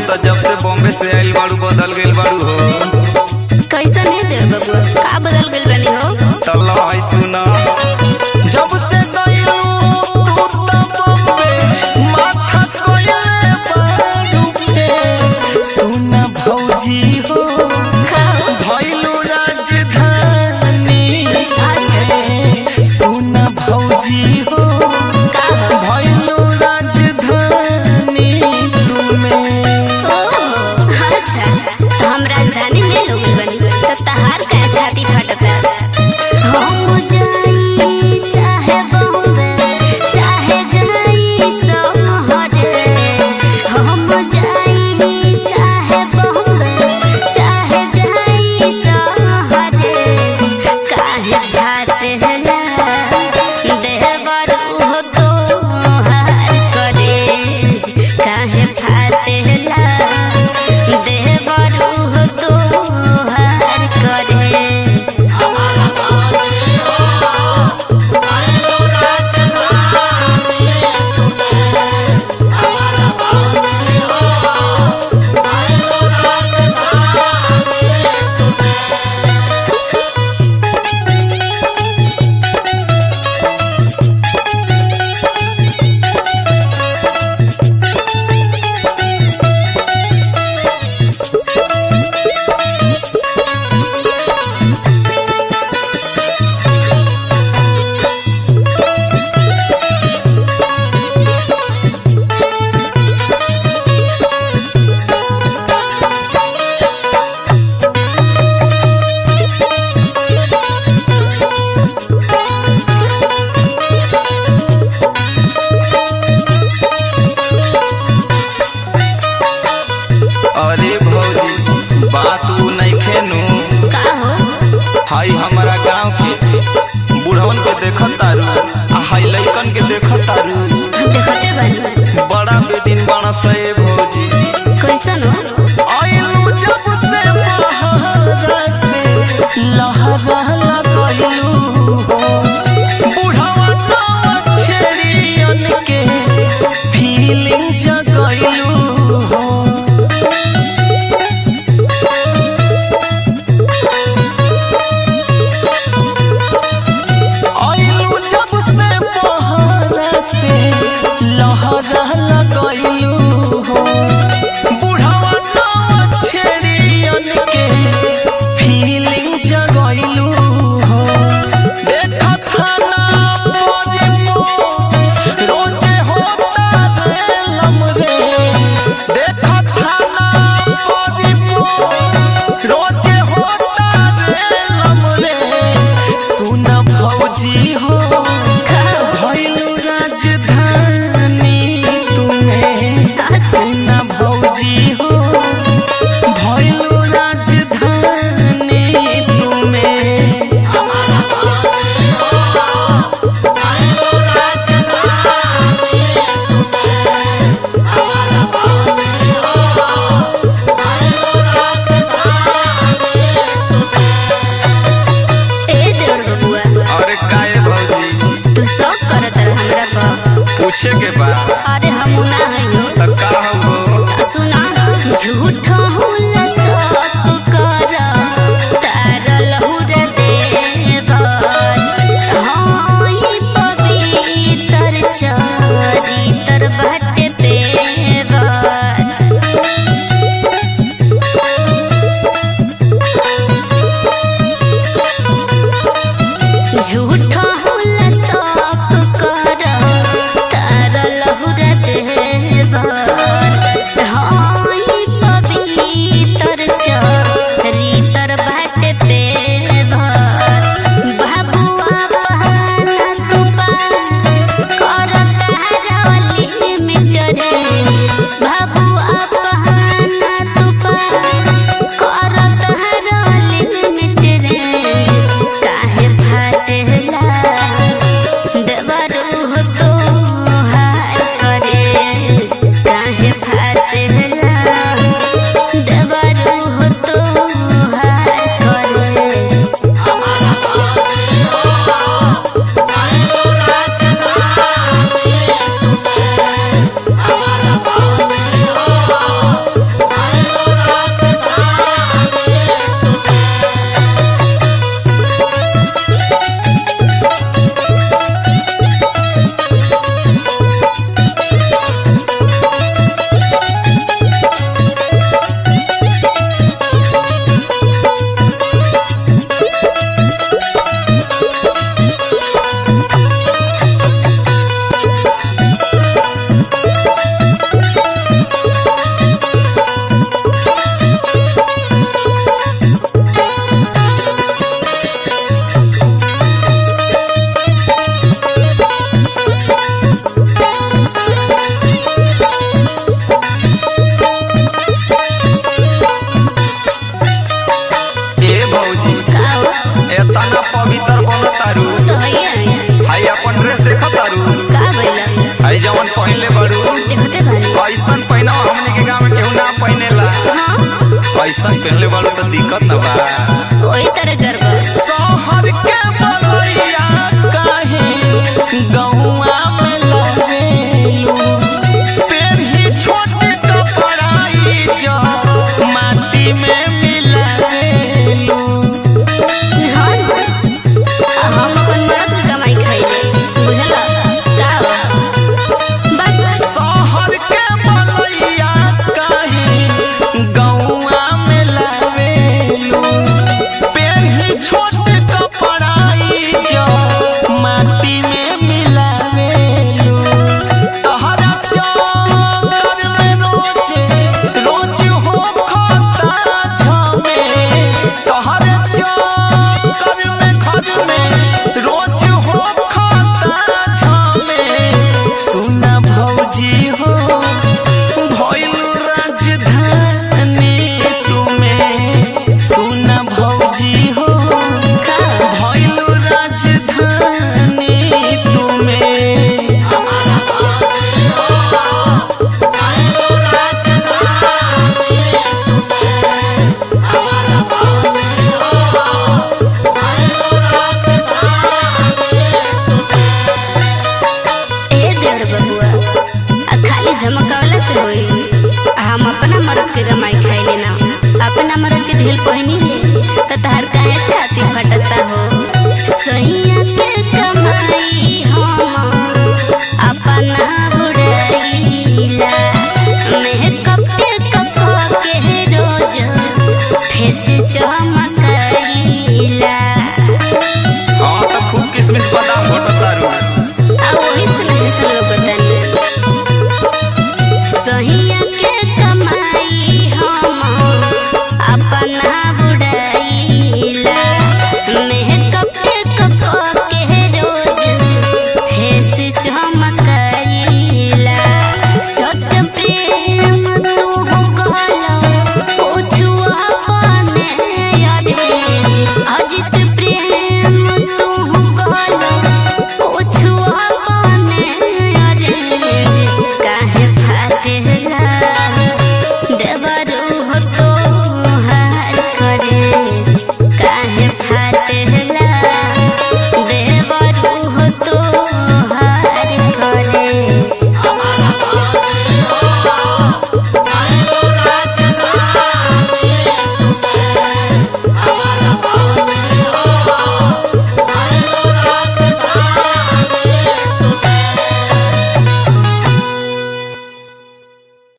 तो जब से बॉम्बे से आइल बाड़ू बदल गइल बाड़ू हो कैसन है देव बबुआ का बदल गइल बनी हो तल्ला है सुना जब से गइलू तू तो बॉम्बे माथा कोयले बाड़ू पे सुना भौजी हो का हो? भइलू राजधानी अच्छा सुना भौजी हो का हो? भइलू राजधानी तुम्हें ओहो, अच्छा तो हम राजधानी में लोग बनी तो तहार का छाती फटता हम जाई चाहे बॉम्बे चाहे जाई सोहरे हम जाई चाहे बॉम्बे चाहे जाई सोहरे काहे फाटेला देवर हो तो हार करेज काहे फाटेला देवर हो तो हार करे अरे भौजी बात उ नइखे नु का हो हाई हमारा गांव के बूढ़वन के देखत तारू आ हाई लइकन के देखत तारू देखते बनी बड़ा बेदिन बाण से भौजी कैसन हो आइलू जब से बहारा से लहरा लगैलू हो बूढ़वा नाव छेड़ियन के फीलिंग जगैलू हो आइलू जब से बहारा से लहरा लगैलू हो बुढ़ावा नाव छेड़ियन के फीलिंग जगैलू हो देखा थाना पर मो रोजे होता रे लमरे देखा थाना पर मो रोजे होता रे लमरे सुन भौजी हो भइलू राजधानी तुम्हें अच्छा सुन भौजी हो भइलू राजधानी तुम्हें ए देवर बबुआ अरे काहे भौजी तू सब करत रह हमरा पर पूछे के बा अरे हम ना हइयो त का हो सुना झूठ होला सब कर तार लहुर देवर हाँ ई पवित्र चरित्र बाटे पेवर झूठ होला सब कर तार लहुर देवर हाँ ई पवित्र चरित्र बाटे पेवर बाबुआ बहाना तू पार करता रवली में पहनले बड़ू देखते बानी ऐसन पहना हमने के गांव में केहू ना पहनेला हाँ ऐसन पहनले बड़ू तो दिक्कत न बा वही तरह जरबा शहर के बलैया काहे गौआ में लवेलू पेरही छोटे कपड़ाई जो माटी में मिलावेलू हाँ ना। आ हम अपन मरद के कमाई खाइले बुझल का बा? बस शहर के बलैया काहे गौआ में लवेलू पेरही छोटे कपड़ाई जो माटी में मिलावेलू तहरा चक्कर में रोजे रोज हो खाता झमे तहरा चक्कर में घर में रोज हो खाता झमे सुना भौजी हो भइल राजधानी तुम्हें सुना भौजी हो का भइल राजधानी तुम्हें ए देवर बबुआ आ खाली झमकावला से होई आ हम अपना मरद के कमाई खाइले ना अपना मरद के ढील पहनी ले त तहर का